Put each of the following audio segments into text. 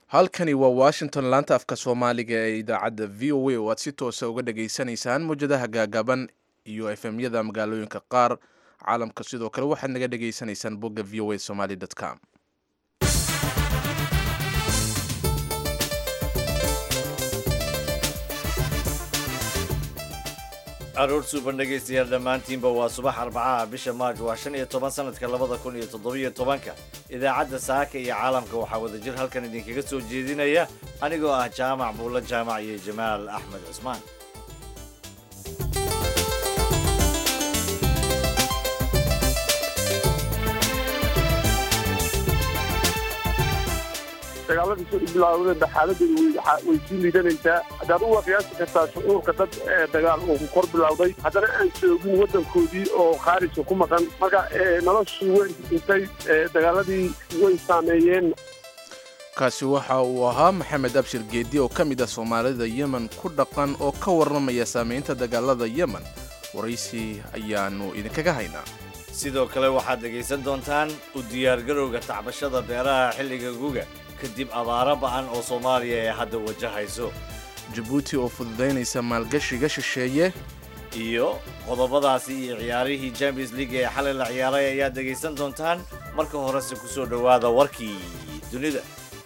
halkani waa washington laanta afka soomaaliga ee idaacadda v o a oo aad si toosa uga dhageysanaysaan mawjadaha gaagaaban iyo efemyada magaalooyinka qaar caalamka sidoo kale waxaad naga dhageysanaysaan bogga v o a somaly com caruur suuban dhegaystayaal dhammaantiinba waa subax arbacaha bisha maaj waa shan iyo toban sanadka labada kun iyo toddobiyo tobanka idaacadda saaka iyo caalamka waxaa wadajir halkan idinkaga soo jeedinaya anigoo ah jaamac buulla jaamac iyo jamaal axmed cusmaan dagaaladii soo bilaawdeenba xaaladeedu way sii liidanaysaa haddaad u qiyaasi kartaa shucuurka dad dagaal uu kor bilowday haddana aan joogin waddankoodii oo khaarijka ku maqan marka noloshii way dhintay dagaaladii way saameeyeen kaasi waxa uu ahaa maxamed abshir geedi oo ka mid ah soomaalida yemen ku dhaqan oo ka warramaya saamaynta dagaalada yemen waraysi ayaannu idinkaga haynaa sidoo kale waxaad dhegaysan doontaan u diyaargarowga tacbashada beeraha xilliga guga kadib abaaro ba'an oo soomaaliya ee hadda wajahayso jabuuti oo fududaynaysa maalgashiga shisheeye iyo qodobadaasi iyo ciyaarihii champions league ee xalay la ciyaaray ayaad dhegaysan doontaan marka horese ku soo dhowaada warkii dunida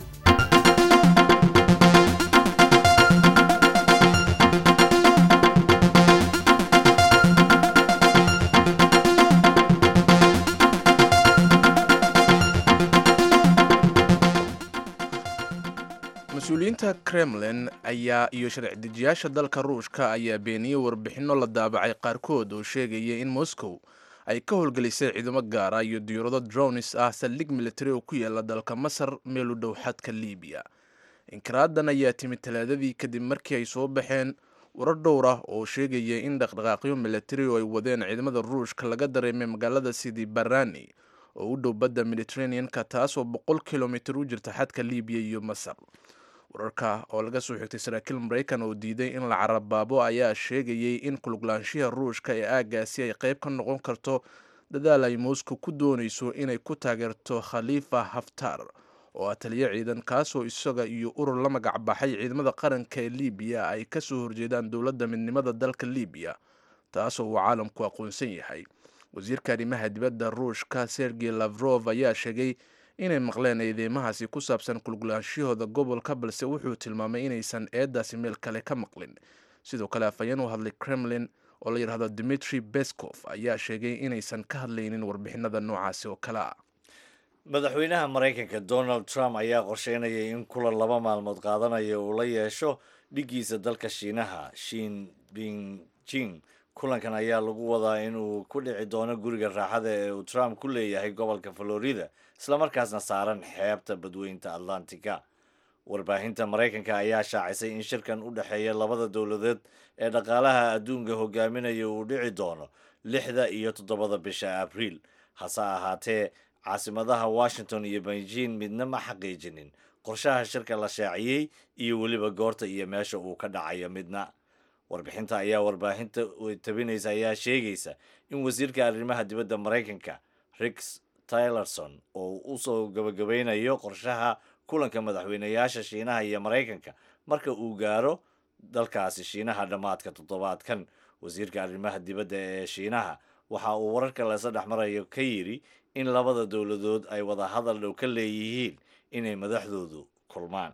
mas-uuliyiinta kremlin ayaa iyo sharci dejiyaasha dalka ruushka ayaa beeniyey warbixinno la daabacay qaarkood oo sheegaya in moscow ay ka howlgelisay ciidamo gaara iyo diyaurado dronis ah saldhig militari oo ku yaala dalka masar meel u dhow xadka libiya inkaraadan ayaa timid talaadadii kadib markii ay soo baxeen warar dhowr ah oo sheegaya in dhaqdhaqaaqyo militari oo ay wadeen ciidamada ruushka laga dareemay magaalada sidi barani oo u dhow badda mediterranean-ka taasoo boqol kilomitir u jirta xadka libiya iyo masar wararka oo laga soo xigtay saraakiil maraykan oo diiday in la carabaabo ayaa sheegayay in kuluglaanshiha ruushka ee aagaasi ay qayb ka noqon karto dadaal ay moscow ku doonayso inay ku taageerto khaliifa haftar oo ah taliyo ciidan kaasoo isaga iyo urur la magac baxay ciidamada qaranka ee libiya ay kasoo horjeedaan dowladda midnimada dalka libiya taasoo uu caalamku aqoonsan yahay wasiirka arrimaha dibadda ruushka sergey lavrov ayaa sheegay inay maqleen eedeymahaasi ku saabsan kulgulaanshahooda gobolka balse wuxuu tilmaamay inaysan eedaasi meel kale ka maqlin sidoo kale afhayeen u hadlay kremlin oo la yidhahdo dimitri beskov ayaa sheegay inaysan ka hadlaynin warbixinada noocaasi oo kale ah madaxweynaha maraykanka donald trump ayaa qorsheynayay in kulan laba maalmood qaadanaya uu la yeesho dhiggiisa dalka shiinaha shin bingjing kulankan ayaa lagu wadaa inuu ku dhici doono guriga raaxada ee uu trump ku leeyahay gobolka florida islamarkaasna saaran xeebta badweynta atlantica warbaahinta maraykanka ayaa shaacisay in shirkan u dhexeeya labada dowladeed ee dhaqaalaha adduunka hogaaminaya uu dhici doono lixda iyo toddobada bisha abriil hase ahaatee caasimadaha washington iyo beijing midna ma xaqiijinin qorshaha shirka la shaaciyey iyo weliba goorta iyo meesha uu ka dhacayo midna warbixinta ayaa warbaahinta tabinaysa ayaa sheegaysa in wasiirka arrimaha dibadda maraykanka rix tylerson oo usoo gabagabeynayo qorshaha kulanka madaxweynayaasha shiinaha iyo maraykanka marka uu gaaro dalkaasi shiinaha dhammaadka toddobaadkan wasiirka arrimaha dibadda ee shiinaha waxa uu wararka leesa dhex marayo ka yidhi in labada dowladood ay wada hadal dhow ka leeyihiin inay madaxdoodu kulmaan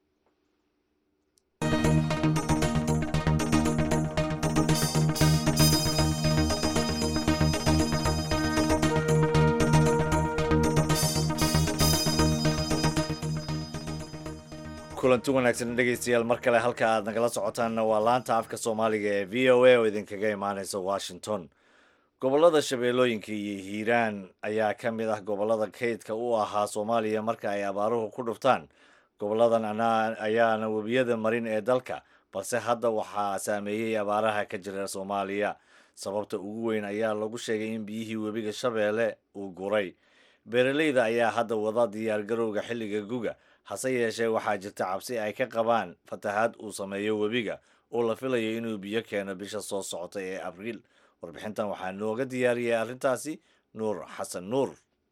kulanti wanaagsan dhegaystayaal mar kale halka aad nagala socotaanna waa laanta afka soomaaliga ee v o a oo idinkaga imaaneysa washington gobollada shabeellooyinka iyo hiiraan ayaa ka mid ah gobollada kaydka u ahaa soomaaliya marka ay abaaruhu ku dhuftaan goboladan ayaana webiyada marin ee dalka balse hadda waxaa saameeyey abaaraha ka jira soomaaliya sababta ugu weyn ayaa lagu sheegay in biyihii webiga shabeelle uu guray beeraleyda ayaa hadda wada diyaargarowga xilliga guga hase yeeshee waxaa jirta cabsi ay ka qabaan fatahaad uu sameeyo webiga oo la filayo inuu biyo keeno bisha soo socota ee abriil warbixintan waxaa nooga diyaariyay arrintaasi nuur xasan nuur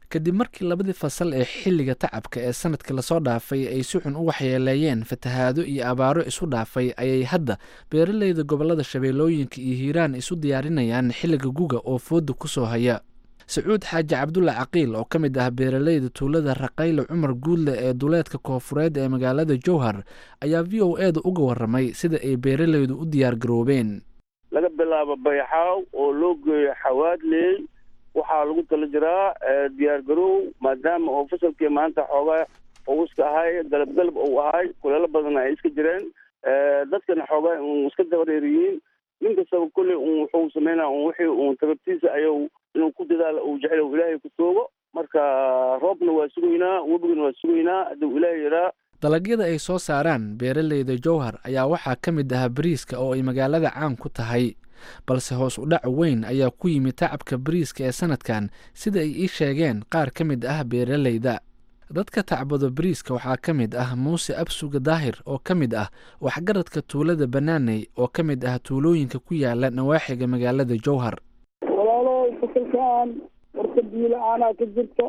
kadib markii labadii fasal ee xilliga tacabka ee sanadkii lasoo dhaafay ay si xun u waxyeeleeyeen fatahaado iyo abaaro isu dhaafay ayay hadda beeraleyda gobolada shabeellooyinka iyo hiiraan isu diyaarinayaan xilliga guga oo fooda ku soo haya sacuud xaaji cabdulla caqiil oo ka mid ah beeraleyda tuulada raqayle cumar guudle ee duleedka koofureed ee magaalada jowhar ayaa v o e da uga waramay sida ay beeraleydu u diyaar garoobeen laga bilaabo bayxaaw oo loo geeyo xawaadley waxaa lagu tala jiraa diyaar garoow maadaama oo fasalkii maanta xoogaa uu iska ahay galab galab uu ahay kuleelo badanna ay iska jireen dadkana xoogaa un iska dabareeriyiin nin kastaba kolley un wuxuu sameynaa un wixii un tababtiisa ayuu inuu ku dadaalo uu jecel ilaahay ku toogo marka roobna waa sugaynaa webigana waa sugaynaa hadduu ilaahay yaraa dalagyada ay soo saaraan beeraleyda jowhar ayaa waxaa ka mid ah bariiska oo ay magaalada caan ku tahay balse hoos u dhac weyn ayaa ku yimid tacabka bariiska ee sanadkan sida ay ii sheegeen qaar ka mid ah beeraleyda dadka tacbado bariiska waxaa ka mid ah muuse absuga daahir oo ka mid ah waxgaradka tuulada banaaney oo ka mid ah tuulooyinka ku yaala nawaaxiga magaalada jowhar walaalo fasalkaan horta biila-aanaa ka jirta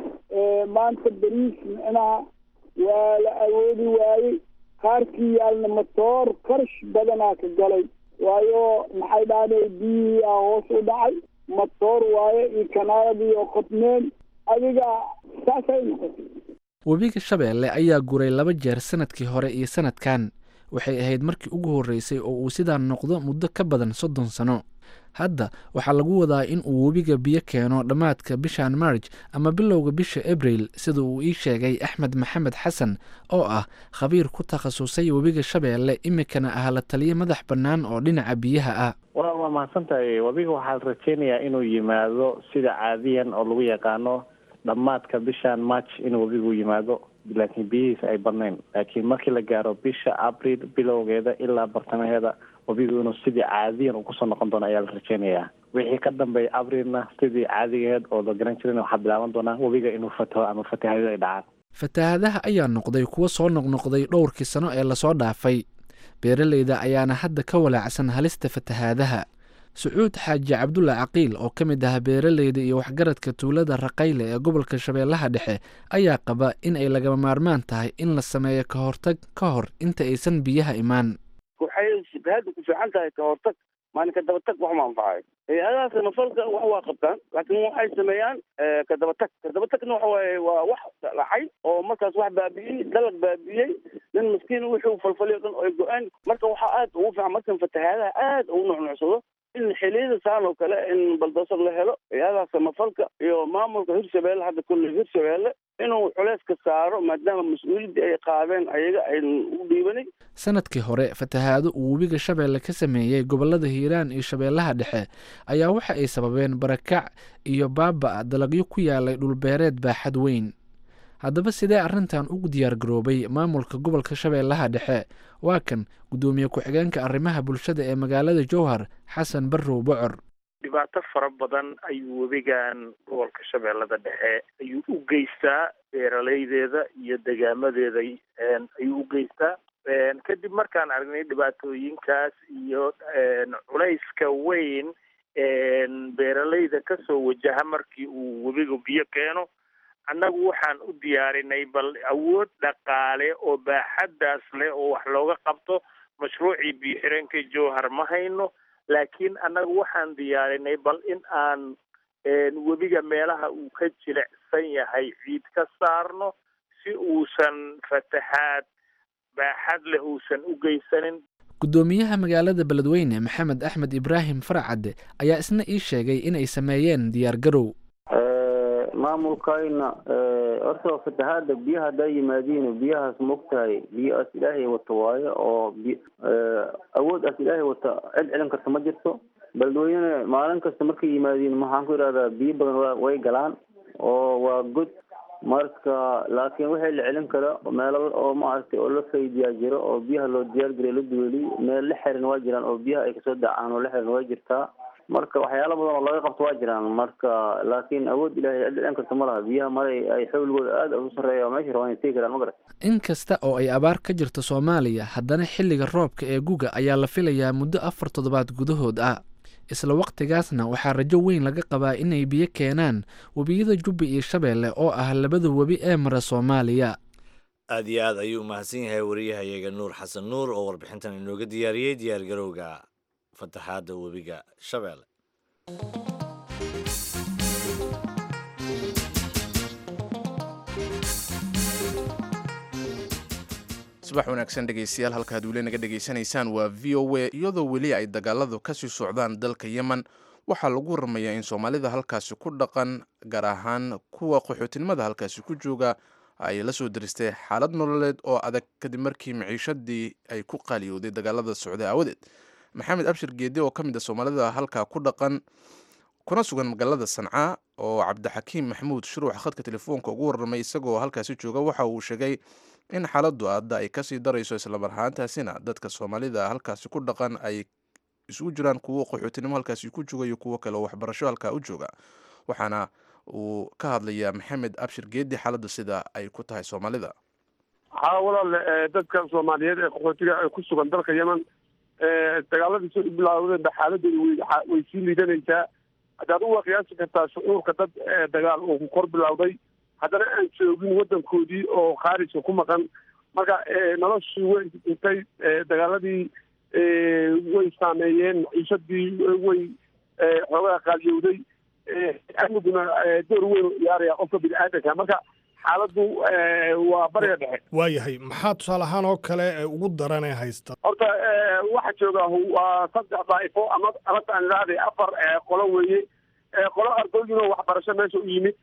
maanta beriis micnaha waa la awoodi waayey qaarkii yaalna matoor karash badanaa ka galay waayo maxay dhahday biyihii a hoos u dhacay matoor waaye iyo kanaaladii oo qodmeen adiga saasay noqotay webiga shabeelle ayaa guray laba jeer sanadkii hore iyo sanadkan waxay ahayd markii ugu horreysay oo uu sidaa noqdo muddo ka badan soddon sano hadda waxaa lagu wadaa in uu webiga biyo keeno dhammaadka bishan marj ama bilowga bisha abril sida uu ii sheegay axmed maxamed xasan oo ah khabiir ku takhasusay webiga shabeelle imikana ah la taliyo madax bannaan oo dhinaca biyaha ah wa waa mahadsan tahay webiga waxaa la rajeynayaa inuu yimaado sida caadiyan oo lagu yaqaano dhammaadka bishan march inuu webigu yimaado laakiin biyihiisa ay badnayn laakiin markii la gaaro bisha abril bilowgeeda ilaa bartamaheeda webigu inuu sidii caadiyan uu kusoo noqon doono ayaa la rajeynayaa wixii ka dambeeya abrilna sidii caadigeed oo la garan jirin waxaa bilaaban doonaa webiga inuu fataho ama fatahaadada ay dhacaan fatahaadaha ayaa noqday kuwo soo noqnoqday dhowrkii sano ee lasoo dhaafay beeraleyda ayaana hadda ka walaacsan halista fatahaadaha sacuud xaaji cabdulla caqiil oo ka mid ah beeraleyda iyo waxgaradka tuulada raqayle ee gobolka shabeellaha dhexe ayaa qaba in ay lagama maarmaan tahay in la sameeyo ka hortag ka hor inta aysan biyaha imaan waxay shibahada ku fiican tahay ka hortag maalin ka dabatag wax ma anfacayo hay-adahaas nafalka wax waa qabtaan laakiin waxay sameeyaan ka dabatag ka dabatagna waxa waaye waa wax dhacay oo markaas wax baabi'iyey dalag baabi'iyey nin maskiin wixii uu falfaliyo dhan ay go-aan marka waxaa aad ugu fiican markan fatahaadaha aad ugu nucnucsado in xiliyada saan oo kale in baldoosar la helo hay-adaha samafalka iyo maamulka hirshabeelle hadda kulley hirshabeelle inuu culeyska saaro maadaama mas-uuliyaddii ay qaadeen ayaga aynan u dhiibanin sanadkii hore fatahaado uu webiga shabeelle ka sameeyey gobolada hiiraan iyo shabeellaha dhexe ayaa waxa ay sababeen barakac iyo baaba-a dalagyo ku yaalay dhulbeereed baaxad weyn haddaba sidee arrintan ugu diyaar garoobay maamulka gobolka shabeellaha dhexe waa kan guddoomiye ku-xigeenka arrimaha bulshada ee magaalada jowhar xasan barrow bocor dhibaato fara badan ayuu webigan gobolka shabeellada dhexe ayuu u geystaa beeraleydeeda iyo degaamadeeda ayuu u geystaa kadib markaan aragnay dhibaatooyinkaas iyo culayska weyn beeraleyda kasoo wajaha markii uu webiga biyo keeno annagu waxaan u diyaarinay bal awood dhaqaale oo baaxaddaas leh oo wax looga qabto mashruucii biyo xireenka jowhar ma hayno laakiin annagu waxaan diyaarinay bal in aan webiga meelaha uu ka jilicsan yahay ciid ka saarno si uusan fatahaad baaxad leh uusan u geysanin guddoomiyaha magaalada beledweyne maxamed axmed ibraahim faracadde ayaa isna ii sheegay inay sameeyeen diyaar garow maamulkayna horta fatahaada biyaha haddaa yimaadiin biyahaas maogtahay biyo aas ilaahay wata waayo oo bi awood aas ilaahay wata cid celin karta ma jirto beledweyne maalin kasta markay yimaadiin maxaan ku idhahdaa biyo badan way galaan oo waa god marka laakiin waxay la celin kara meelo oo maaragtay oo la faydiyaa jiro oo biyaha loo diyaargariyo la duweliy meel la xiran waa jiraan oo biyaha ay kasoo dacaan oo la xiran waa jirtaa marka waxyaalo badan oo laga qabto waa jiraan marka laakiin awood ilahay cid dhicin karta ma laha biyaha maray ay xawligooda aada u sarreeya oo meesha rabaan tegi karaan ma garat in kasta oo ay abaar ka jirto soomaaliya haddana xilliga roobka ee guga ayaa la filayaa muddo afar toddobaad gudahood ah isla waqtigaasna waxaa rajo weyn laga qabaa inay biyo keenaan webiyada jubba iyo shabeelle oo ah labada webi ee mara soomaaliya aad iyo aad ayuu umahadsan yahay wariyahayaga nuur xasan nuur oo warbixintan inooga diyaariyey diyaargarowga fataxaadda webiga shabeelle subax wanaagsan dhegaystayaal halka had weli naga dhegaysanaysaan waa v o a iyadoo weli ay dagaaladu kasii socdaan dalka yemen waxaa lagu waramayaa in soomaalida halkaasi ku dhaqan gaar ahaan kuwa qaxootinimada halkaasi ku jooga ay la soo diristay xaalad nololeed oo adag kadib markii maciishadii ay ku qaaliyowday dagaalada socday aawadeed maxamed abshir geedi oo ka mid a soomaalida halkaa ku dhaqan kuna sugan magaalada sanca oo cabdixakiim maxamuud shuruuc khadka telefoonka ugu warramay isagoo halkaasi jooga waxa uu sheegay in xaaladdu aadda ay kasii darayso islamar ahaantaasina dadka soomaalida halkaasi ku dhaqan ay isugu jiraan kuwo qaxootinimo halkaasi ku jooga iyo kuwo kale oo waxbarasho halkaa u jooga waxaana uu ka hadlayaa maxamed abshir geedi xaaladda sida ay ku tahay soomaalida haa walaale dadka soomaaliyeed ee qaxootiga ee ku sugan dalka yemen dagaaladii soo bilaawdeen ba xaaladooda way way sii liidanaysaa haddaad uwa qiyaasi kartaa shucuurka dad dagaal uu kor bilowday haddana aan joogin waddankoodii oo khaarijka ku maqan marka noloshii way intay dagaaladii way saameeyeen maciishadii way xoogaa qaaliyowday amniguna door weyn u ciyaaraya qofka bini aadanka marka xaaladdu waa bariga dhexe waayahay maxaa tusaale ahaan oo kale ugu daran ee haysta horta waxa jooga waa saddex daa'ifo ama alata aan idhahday afar qolo weeye qolo ardooyin oo waxbarasho meesha u yimid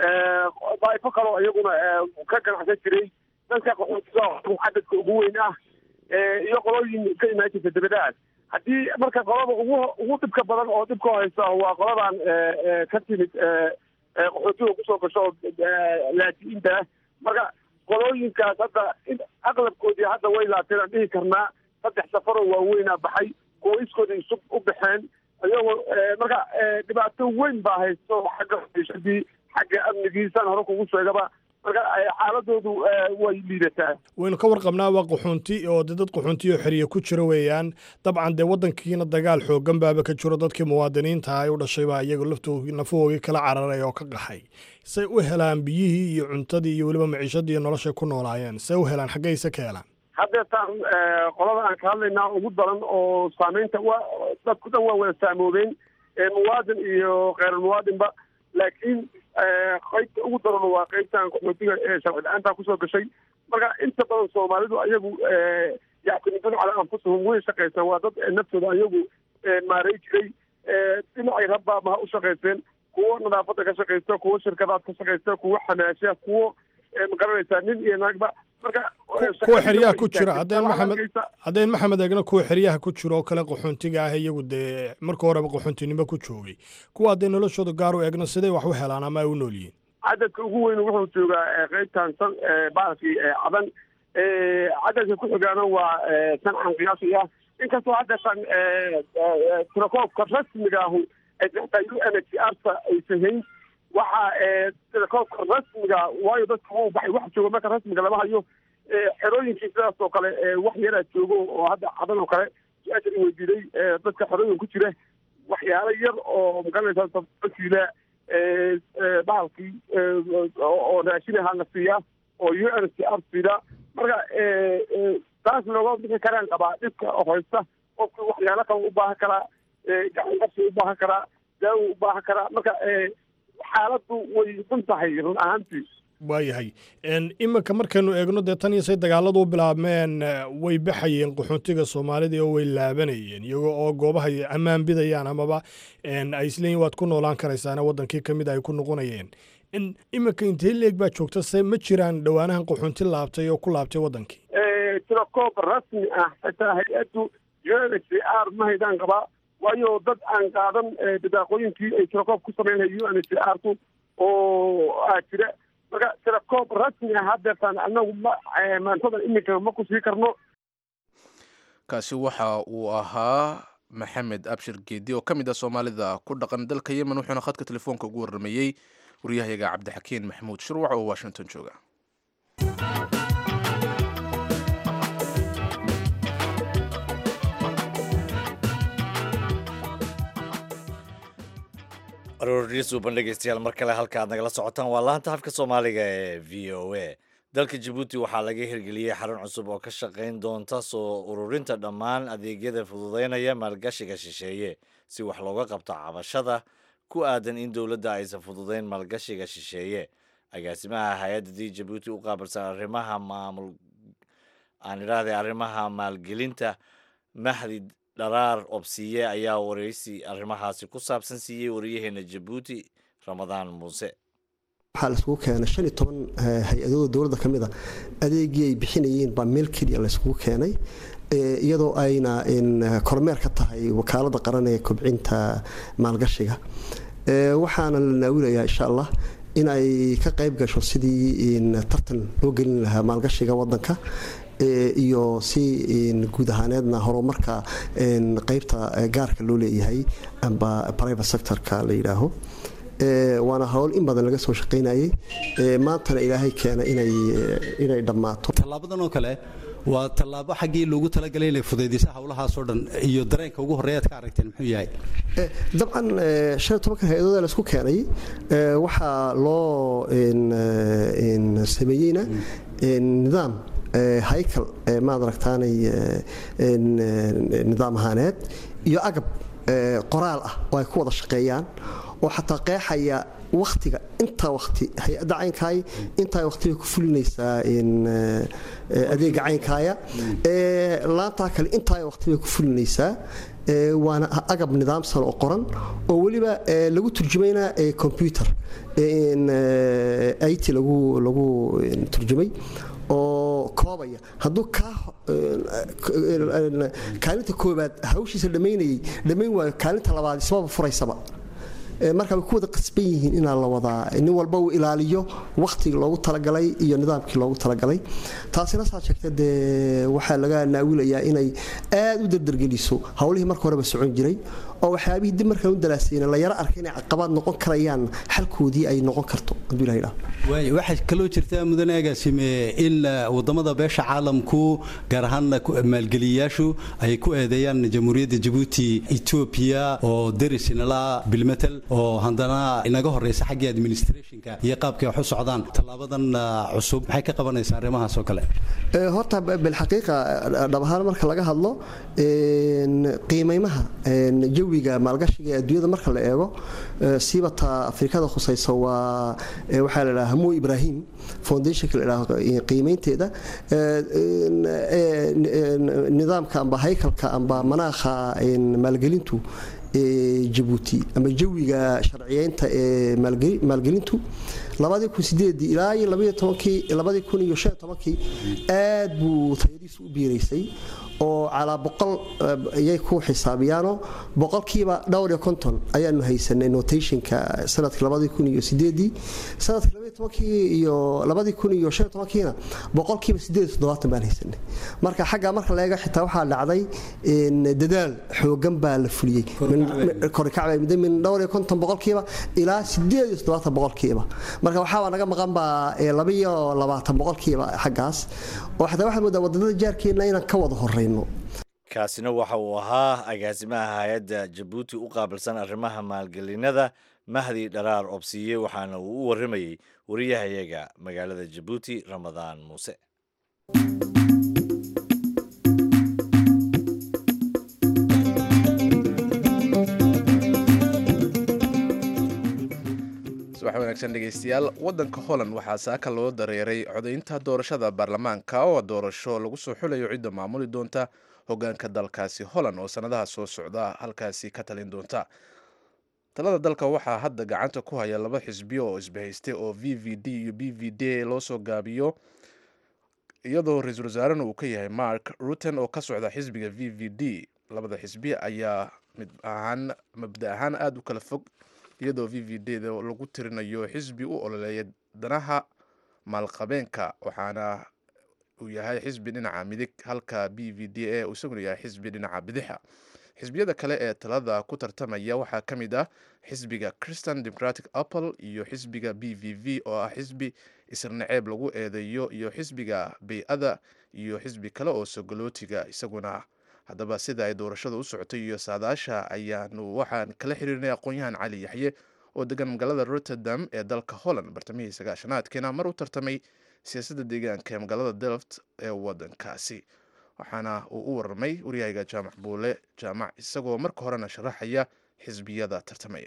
daa'ifo kaleo iyaguna ka ganacsan jiray dadka qaxootiga cadadka ugu weyn ah iyo qolooyin ka imaan jirta dabadahaas haddii marka qolada ugu ugu dhibka badan oo dhibka haysta waa qoladan ka timid qaxootiga kusoo gasho laatiinta ah marka qolooyinkaas hadda aqlabkoodii hadda way laateen aan dhihi karnaa saddex safaroo waaweynaa baxay kuwa iskooda isub u baxeen iyagoo marka dhibaato weyn baa haysto xagga maciishadii xagga amnigiisaan hore kugu sheegaba marka xaaladoodu way liidataa waynu ka warqabnaa waa qaxoonti oo de dad qaxoonti oo xeriya ku jira weeyaan dabcan dee waddankiina dagaal xoogan baaba ka jiro dadkii muwaadiniinta ay u dhashay baa iyaga laftoodii nafahoogii kala cararay oo ka qaxay say u helaan biyihii iyo cuntadii iyo weliba maciishadii noloshay ku noolaayeen say u helaan xaggayse ka helaan haddeetaan qolada aan ka hadlaynaa ugu daran oo saameynta waa dadku dhan waa wada saamoobeen muwaadin iyo kheyrulmuwaadinba laakiin qaybta ugu daran waa qaybtan qaxootiga ee sharci la-aanta kusoo gashay marka inta badan soomaalidu ayagu yactimidun calaa anfusihum way shaqaysaan waa dad naftooda ayagu maarey jiray dhinacay rabbaaba ha u shaqaysteen kuwo nadaafadda ka shaqaysta kuwo shirkadaad ka shaqaysta kuwo xamaasha kuwo magaranaysaa nin iyo naagba marka kuwa xeryaha ku jira haddeen maxamed haddeen maxamed eegna kuwa xeryaha ku jira oo kale qaxoontiga ah iyagu dee marka horeba qaxoontinimo ku joogay kuwa haddee noloshooda gaar u eegna siday wax u helaan ama ay u nool yihiin cadadka ugu weyn wuxuu joogaa qaybtan san baalkii cadan cadadka ku xigaana waa sancan qiyaasi ah inkastoo haddeetan tirakoobka rasmiga ahu xataa u n h r aysan hayn waxa tirakoobka rasmiga waayo dadka wuu baxay wax jooga marka rasmiga lama hayo xerooyinkii sidaas oo kale wax yaraa joogo oo hadda cadan oo kale su-aasha i weydiiday dadka xerooyin ku jira waxyaalo yar oo magaranaysa kiila bahalkii oo raashin ahaa la siiyaa oo u n c r siida marka taas looga bixi karaan qabaa dhibka haysta qofku waxyaalo kale u baahan karaa gacan qabsi u baahan karaa daawo u baahan karaa marka xaaladdu way dun tahay run ahaantii waayahay iminka markaynu eegno dee tan iyo say dagaaladu u bilaabmeen way baxayeen qaxoontiga soomaalida oo way laabanayeen iyagoo oo goobaha ammaan bidayaan amaba ay isleeyiin waad ku noolaan karaysaana waddankii ka mid ay ku noqonayeen iminka intee leeg baa joogta se ma jiraan dhowaanahan qaxoonti laabtay oo ku laabtay waddankii tirakoob rasmi ah xitaa hay-addu u n h r ma haydaan qabaa waayo dad aan qaadan bidaaqooyinkii ay tirakoob ku sameynaya u n h r ku oo aa jira marka tirakoob rasmi ah haddeertaan anagu ma maantadan iminka ma ku sii karno kaasi waxa uu ahaa maxamed abshir geedi oo ka mid ah soomaalida ku dhaqan dalka yemen wuxuuna khadka telefoonka ugu warramayey waryahayaga cabdixakiin maxamuud shurwac oo washington jooga arooryo suuban dhegeystayaal mar kale halka aad nagala socotaan waa laanta afka soomaaliga ee v o a dalka jabuuti waxaa laga hirgeliyey xarun cusub oo ka shaqayn doonta soo ururinta dhammaan adeegyada fududeynaya maalgashiga shisheeye si wax looga qabto cabashada ku aadan in dowladda aysan fududeyn maalgashiga shisheeye agaasimaha hay-adda d jabuuti u qaabilsan arrimaha maamul aan idhaahday arrimaha maalgelinta mahdi dharaar obsiye ayaa wareysi arrimahaasi ku saabsan siiyey wariyaheena jabuuti ramadaan muuse waxaa laiskugu keenay shan iyo toban hay-adooda dowladda ka mid a adeegii ay bixinayeen baa meel keliya layskugu keenay iyadoo ayna kormeer ka tahay wakaaladda qaran ee kobcinta maalgashiga waxaana la naawilayaa insha allah in ay ka qayb gasho sidii tartan loo gelin lahaa maalgashiga wadanka iyo si guud ahaaneedna horumarka qaybta gaarka loo leeyahay amba private sectorka la yidhaaho waana howl in badan laga soo shaqaynayay maantana ilaahay keena inay dhammaato tallaabadan oo kale waa tallaabo xaggii loogu talagalay inay fudaydisa howlahaasoo dhan iyo dareenka ugu horreeya aad ka aragteen muxuu yahay dabcan shan iyo tobankan hay-adooda laisku keenay waxaa loo sameeyeyna nidaam haykal maad aragtaanay nidaam ahaaneed iyo agab qoraal ah oo ay ku wada shaqeeyaan oo xataa qeexaya waktiga intaa wati hay-adda caynkaay intaa waqtibay ku fulinaysaa adeega caynkaaya laantaa kale intaa waqtibay ku fulinaysaa waana agab nidaamsan oo qoran oo weliba lagu turjumayna combyuter it lagu lagu turjumay oo koobaya hadduu kaa kaalinta koobaad hawshiisa dhammaynayay dhammayn waayo kaalinta labaad ismaba furaysaba marka way ku wada qasban yihiin inaa la wadaa nin walba uu ilaaliyo wakhtigii loogu talagalay iyo nidaamkii loogu talagalay taasina saa sheegta dee waxaa laga naawilayaa inay aad u dardargeliso howlihii marka horeba socon jiray oo waxyaabihii dib markaan u dalaasayna la yaro arkay inay caqabaad noqon karayaan xalkoodii ay noqon karto hadduu ilaha idhaho waay waxaa kaloo jirta mudane agaasime in wadamada beesha caalamku gaar ahaan maalgeliyayaashu ay ku eedeeyaan jamhuuriyadda jabuuti etoobiya oo derisinala bilmetel oo haddana inaga horeysa xaggii administrationka iyo qaabkay wax u socdaan tallaabadan cusub maxay ka qabanaysaa arrimahaas oo kale horta bilxaqiiqa dhab ahaan marka laga hadlo qiimeymaha jawiga maalgashiga ee adduunyada marka la eego siibata afrikada khusaysa waa waxaa la dhaha hamu ibrahim foundationka la dhaho qiimeynteeda nidaamka amba haykalka amba manaakha maalgelintu jabuuti ama jawiga sharciyeynta ee maalgelintu labadii kun sideedii ilaa iyo labaiyo tobankii labadii kun iyo shan iyo tobankii aad buu tayadiisu u biiraysay oo calaa boqol ayay ku xisaabiyaanoo boqolkiiba dhowr iyo konton ayaanu haysanay notationka sanadkii labadii kun iyo sideedii sanadkii labaiyo tobankii iyo labadii kun iyo shan iyo tobankiina boqolkiiba sideed iyo toddobaatan baan haysanay marka xagga marka la eego xitaa waxaa dhacday dadaal xoogan baa la fuliyey korikacba muddo min dhowr iyo konton boqolkiiba ilaa sideed iyo toddobaatan boqolkiiba marka waxaaba naga maqan baa labaiyo labaatan boqolkiiba xaggaas oo xataa waxaad moodaa wadannada jaarkeenna inaan ka wada horeyno kaasina waxa uu ahaa agaasimaha hay-adda jabuuti u qaabilsan arrimaha maalgelinada mahdi dharaar obsiye waxaana uu u warramayey wariyahayaga magaalada jabuuti ramadaan muuse subax wanaagsan dhegeystayaal waddanka holland waxaa saaka loo dareeray codaynta doorashada baarlamaanka oo doorasho lagu soo xulayo cidda maamuli doonta hogaanka dalkaasi holland oo sannadaha soo socda halkaasi ka talin doonta talada dalka waxaa hadda gacanta ku haya laba xisbiyo oo isbahaystay oo v v d iyo b v d loo soo gaabiyo iyadoo ra-iisul wasaarena uu ka yahay mark rutten oo ka socda xisbiga v v d labada xisbi ayaa mid ahaan mabda ahaan aada u kala fog iyadoo v v d da lagu tirinayo xisbi u ololeeya danaha maalqabeenka waxaana uu yahay xisbi dhinaca midig halka b v d a isaguna yahay xisbi dhinaca bidixa xisbiyada kale ee talada ku tartamaya waxaa ka mid ah xisbiga christian democratic apple iyo xisbiga b v v oo ah xisbi isirnaceeb lagu eedeeyo iyo xisbiga bay-ada iyo xisbi kale oo sogolootiga isaguna haddaba sida ay doorashada u socotay iyo saadaasha ayaanu waxaan kala xiriirnay aqoon-yahan cali yaxye oo degan magaalada rotterdam ee dalka holland bartamihii sagaashanaadkiina mar u tartamay siyaasadda deegaanka ee magaalada delft ee wadankaasi waxaana uu u warramay waryahayga jaamac buule jaamac isagoo marka horena sharaxaya xisbiyada tartamaya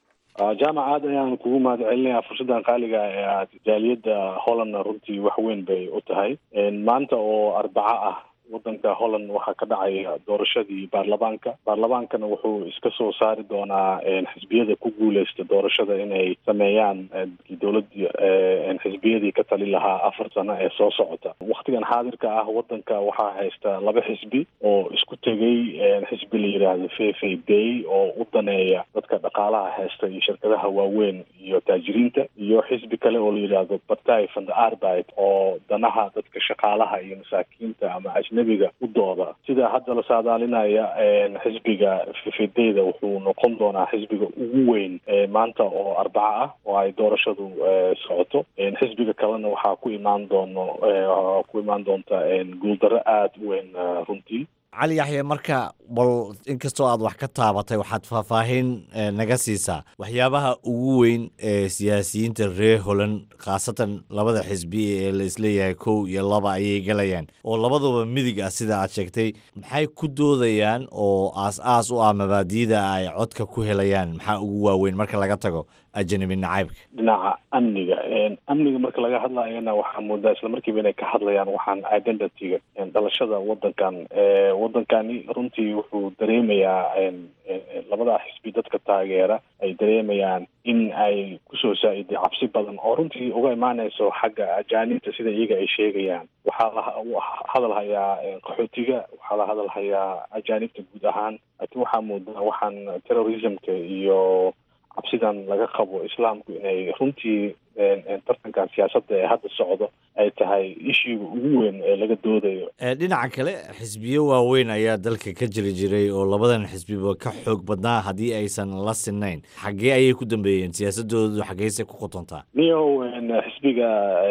jaamac aad ayaan kugu mahad celinayaa fursaddan qaaliga ee aad jaaliyadda hollandna runtii wax weyn bay u tahay maanta oo arbaco ah wadanka holland waxaa ka dhacaya doorashadii baarlamaanka baarlamaankana wuxuu iska soo saari doonaa xisbiyada ku guuleysta doorashada inay sameeyaan dowladii xisbiyadii ka tali lahaa afar sano ee soo socota waktigan xaadirka ah wadanka waxaa haysta laba xisbi oo isku tegay xisbi la yidhaahdo fefe bay oo u daneeya dadka dhaqaalaha haysta iyo shirkadaha waaweyn iyo taajiriinta iyo xisbi kale oo la yidhaahdo partay van the arbeit oo danaha dadka shaqaalaha iyo masaakiinta ama ajnabiga u dooda sida hadda la saadaalinaya xisbiga fefedeyda wuxuu noqon doonaa xisbiga ugu weyn maanta oo arbaco ah oo ay doorashadu socoto xisbiga kalena waxaa ku imaan doono ku imaan doonta guuldarro aada u weyn runtii cali yaxye marka bal inkastoo aad wax ka taabatay waxaad faahfaahin naga siisaa waxyaabaha ugu weyn ee siyaasiyiinta reer holland khaasatan labada xisbi ee la isleeyahay kow iyo laba ayay galayaan oo labaduba midig ah sida aad sheegtay maxay ku doodayaan oo aas-aas u ah mabaadiida ay codka ku helayaan maxaa ugu waaweyn marka laga tago ajanabi nacaybka dhinaca amniga amniga marka laga hadlayana waxaa moodaa isla markiiba inay ka hadlayaan waxaan identityga dhalashada wadankan wadankani runtii wuxuu dareemayaa labada xisbi dadka taageera ay dareemayaan in ay kusoo saa-iday cabsi badan oo runtii uga imaaneyso xagga ajaanibta sida iyaga ay sheegayaan waxaa la hadal hayaa qaxootiga waxaa la hadal hayaa ajaanibta guud ahaan laakiin waxaa moodaa waxaan terrorismka iyo cabsidan laga qabo islaamku inay runtii tartankan siyaasadda ee hadda socdo ay tahay ishiiga ugu weyn ee laga doodayo dhinaca kale xisbiyo waaweyn ayaa dalka ka jiri jiray oo labadan xisbiba ka xoog badnaa haddii aysan la sinayn xaggee ayay ku dambeeyeen siyaasadoodu xaggeyse ku qotontaa niyow xisbiga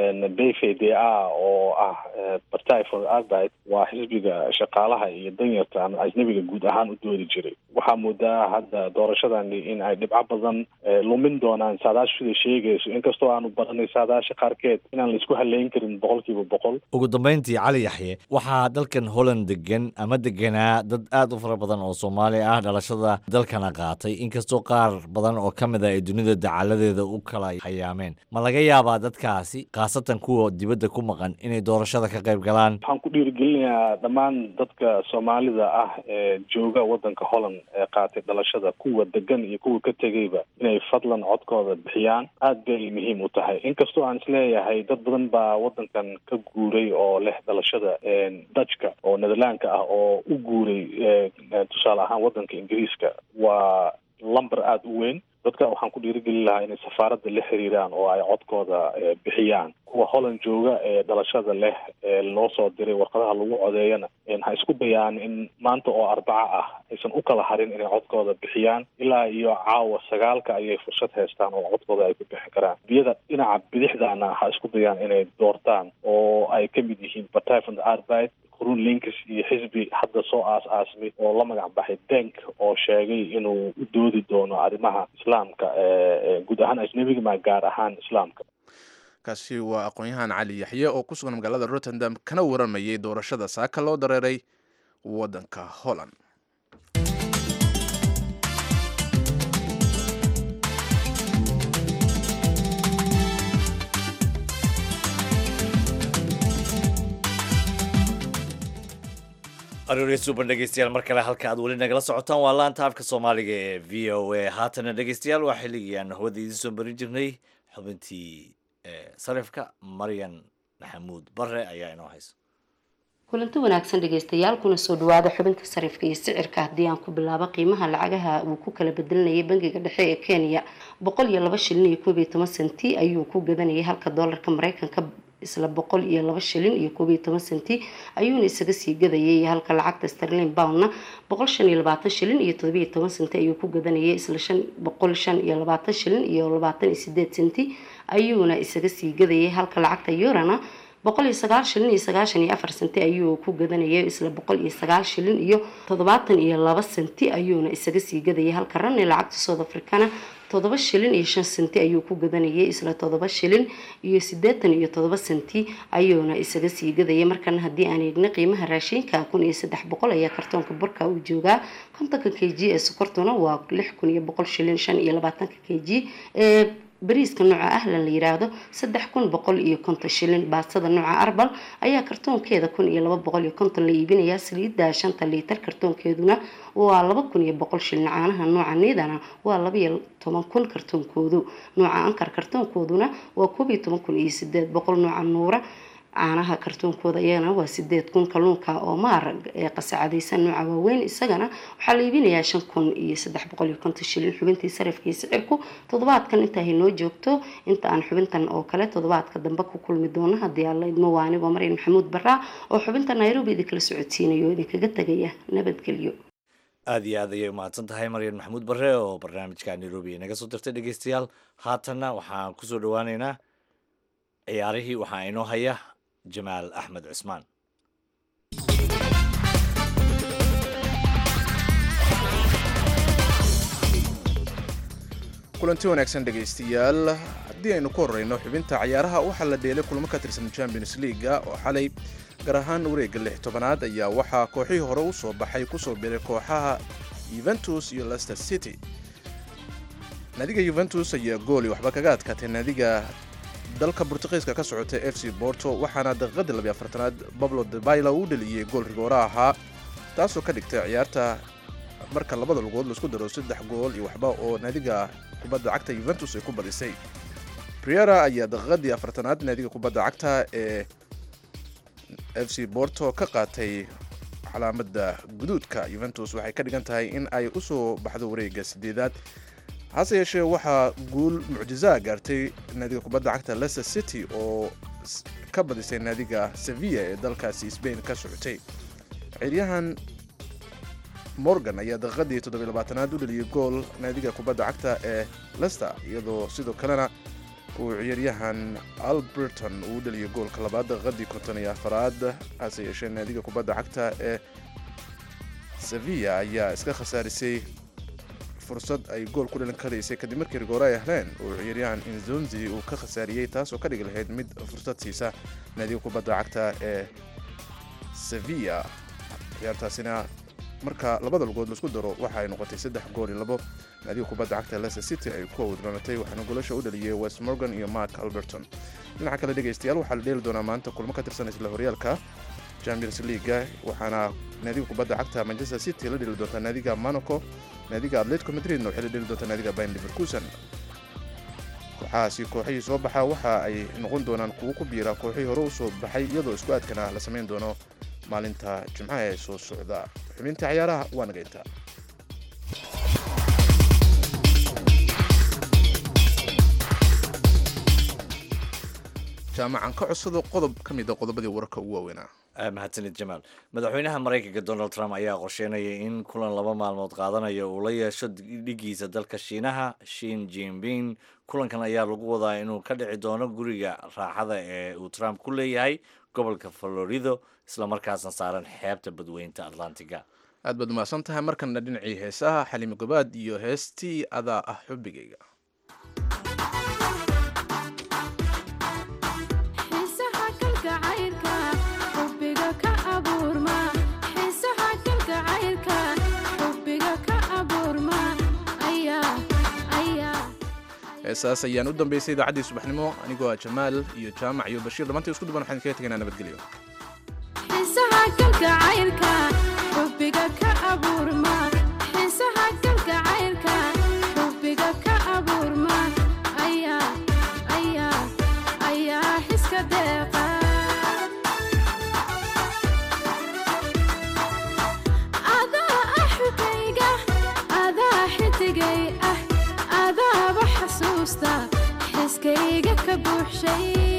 b f d a oo ah partay for arbeit waa xisbiga shaqaalaha iyo danyarta ama ajnabiga guud ahaan u doodi jiray waxaa moodaa hadda doorashadani in ay dhibco badan lumin doonaan saadaashu siday sheegayso inkastoo aanu baranay saadaasha qaarkeed inaan laisku haleyn karin boqolkiiba boqol ugu dambeyntii cali yaxye waxaa dalkan holland degan ama deganaa dad aad u fara badan oo soomaali ah dhalashada dalkana qaatay inkastoo qaar badan oo ka mid a ay dunida dacaladeeda u kala hayaameen ma laga yaabaa dadkaasi khaasatan kuwa dibadda ku maqan inay doorashada ka qayb galaan waxaan ku dhiirigelinayaa dhammaan dadka soomaalida ah ee jooga wadanka holland ee qaatay dhalashada kuwa degan iyo kuwa ka tegayba inay fadlan codkooda bixiyaan aad bay muhiim u tahay inkastoo aan isleeyahay dad badan baa wadankan ka guuray oo leh dhalashada dajka oo netherlandka ah oo u guuray tusaale ahaan wadanka ingiriiska waa lumber aada u weyn dadka waxaan ku dhiirigelin lahaa inay safaaradda la xiriiraan oo ay codkooda bixiyaan kuwa holland jooga ee dhalashada leh ee loo soo diray warqadaha lagu codeeyana ha isku dayaan in maanta oo arbaco ah aysan u kala harin inay codkooda bixiyaan ilaa iyo caawa sagaalka ayay fursad haystaan oo codkooda ay ku bixi karaan biyada dhinaca bidixdana ha isku dayaan inay doortaan oo ay ka mid yihiin partay van the arbeit run links iyo xisbi hadda soo aas-aasmay oo la magac baxay denk oo sheegay inuu u doodi doono arrimaha islaamka guud ahaan ajnabiga ma gaar ahaan islaamka kaasi waa aqoon-yahan cali yaxye oo ku sugan magaalada rotterdam kana waramayay doorashada saaka loo dareeray waddanka holland arooriya suuban dhegeystayaal mar kale halka aad weli nagala socotaan waa laanta afka soomaaliga ee v o a haatana dhegeystayaal waa xilligii aan hawada idiin soo marin jirnay xubintii sarifka maryan maxamuud bare ayaa inoo haysa kulanti wanaagsan dhegeystayaal kuna soo dhawaada xubinta sarifka iyo sicirka haddii aan ku bilaabo qiimaha lacagaha uu ku kala bedelinayay bangiga dhexe ee kenya boqol iyo laba shilin iyo koob iyo toban senti ayuu ku gadanayay halka doolarka mareykanka isla boqol iyo laba shilin iyo koob iyo toban senti ayuuna isaga sii gadayay halka lacagta sterlin boundna boqol shan iyo labaatan shilin iyo todobiyo toban senti ayuu ku gadanayay isla shan boqol shan iyo labaatan shilin iyo labaatan iyo sideed senti ayuuna isaga sii gadayay halka lacagta eurana boqol iyo sagaal shilin iyo sagaashan iyo afar senti ayuu ku gadanayay isla boqol iyo sagaal shilin iyo toddobaatan iyo laba senti ayuuna isaga sii gadayay halka ranni lacagta south africana toddoba shilin iyo shan senti ayuu ku gadanayay isla toddoba shilin iyo siddeetan iyo toddoba senti ayuuna isaga sii gadayay markana haddii aan eegna qiimaha raashinka kun iyo saddex boqol ayaa kartoonka burka uu joogaa kontonka k g ee sokortuna waa lix kun iyo boqol shilin shan iyo labaatanka k g ee bariiska nooca ahlan la yiraahdo saddex kun boqol iyo konton shilin baastada nooca arbal ayaa kartoonkeeda kun iyo laba boqol iyo konton la iibinayaa saliidda shanta liitar kartoonkeeduna waa laba kun iyo boqol shilin caanaha nooca niidana waa laba iyo toban kun kartoonkoodu nooca ankar kartoonkooduna waa koob iyo toban kun iyo sideed boqol nooca nuura caanaha kartoonkooda iyagana waa sideed kun kalluunka oo maar ee qasacadaysan nooca waaweyn isagana waxaa la iibinayaa shan kun iyo saddex boqol iyo konton shilin xubintii sarafkii sicirku toddobaadkan inta haynoo joogto inta aan xubintan oo kale toddobaadka dambe ku kulmi doono haddii alla idmo waa anigoo maryan maxamuud baraa oo xubinta nairobi idinkala socodsiinayo oo idinkaga tegaya nabadgelyo aada iyo aad ayay umahadsan tahay maryan maxamuud bare oo barnaamijka nairobi inaga soo dirtay dhegeystayaal haatanna waxaan kusoo dhawaaneynaa ciyaarihii waxaa inoo haya jamaal axmed cusmaan kulanti wanaagsan dhegaystayaal haddii aynu ku horreyno xubinta cayaaraha waxaa la dheelay kulamo ka tirsan champions leaga oo xalay gaar ahaan wareegga lix tobanaad ayaa waxaa kooxihii hore u soo baxay kusoo biray kooxaha yuventus iyo lester city naadiga yuventus ayaa gooli waxba kaga adkaatay naadiga dalka burtuqiiska ka socotay f c borto waxaana daqiiqadii labiy afartanaad bablo debaila uu dheliyey gool rigoora ahaa taasoo ka dhigtay ciyaarta marka labada lugood laisku daro saddex gool iyo waxba oo naadiga kubadda cagta yuventus ay ku badisay priera ayaa daqiiqadii afartanaad naadiga kubadda cagta ee f c borto ka qaatay calaamadda guduudka yuventus waxay ka dhigan tahay in ay u soo baxdo wareegga sideedaad hase yeeshee waxaa guul mucjizaa gaartay naadiga kubadda cagta leicester city oo ka badisay naadiga sevilla ee dalkaasi sbain ka socotay ciiryahan morgan ayaa daqiiqadii toddobylabaatanaad u dheliyey gool naadiga kubadda cagta ee lester iyadoo sidoo kalena uu ciyaaryahan alberton uu dheliyey goolka labaad daqiiqadii konton iyo afaraad hase yeeshee naadiga kubadda cagta ee sevilla ayaa iska khasaarisay fursad ay gool ku dhalin karaysay kadib markii rigoore ay heleen uu ciyaaryahan inzonzi uu ka khasaariyey taasoo ka dhigi lahayd mid fursad siisa naadiga kubadda cagta ee sevilla ciyaartaasina marka labada lugood laisku daro waxa ay noqotay saddex gool iyo labo naadiga kubadda cagta leicester city ay ku awdranatay waxaana goolasha u dhaliyey west morgan iyo mark alberton dhinaca kale dhegaystayaal waxaa la dheeli doonaa maanta kulmo ka tirsan isla horyaalka champions leaga waxaana naadiga kubadda cagta manchester city la dheli doontaa naadiga monaco naadiga atletico madridna waxay la dheli doontaa naadiga bayn liverkusen kooxahaasi kooxihii soo baxa waxa ay noqon doonaan kuwo ku biira kooxihii hore u soo baxay iyadoo isku aadkana la samayn doono maalinta jimcaha ee soo socda xubinta cayaaraha waa nagayntaa jaamacan ka codsado qodob ka mid a qodobadii wararka ugu waaweynaa mahadsanid jamaal madaxweynaha maraykanka donald trump ayaa qorsheynaya in kulan laba maalmood qaadanaya uu la yeesho dhigiisa dalka shiinaha shin jinping kulankan ayaa lagu wadaa inuu ka dhici doono guriga raaxada ee uu trump ku leeyahay gobolka florido islamarkaasna saaran xeebta badweynta atlantiga aad baad umahadsan tahay markana dhinacii heesaha xaliimo gabaad iyo heestii adaa ah xubigayga heesaas ayaan u dambeysay idaacaddii subaxnimo anigoo ah jamaal iyo jaamac iyo bashiir dhammaantii isku duban waxaan kaga tegaynaa nabadgelyo xiskayga ka buuxshay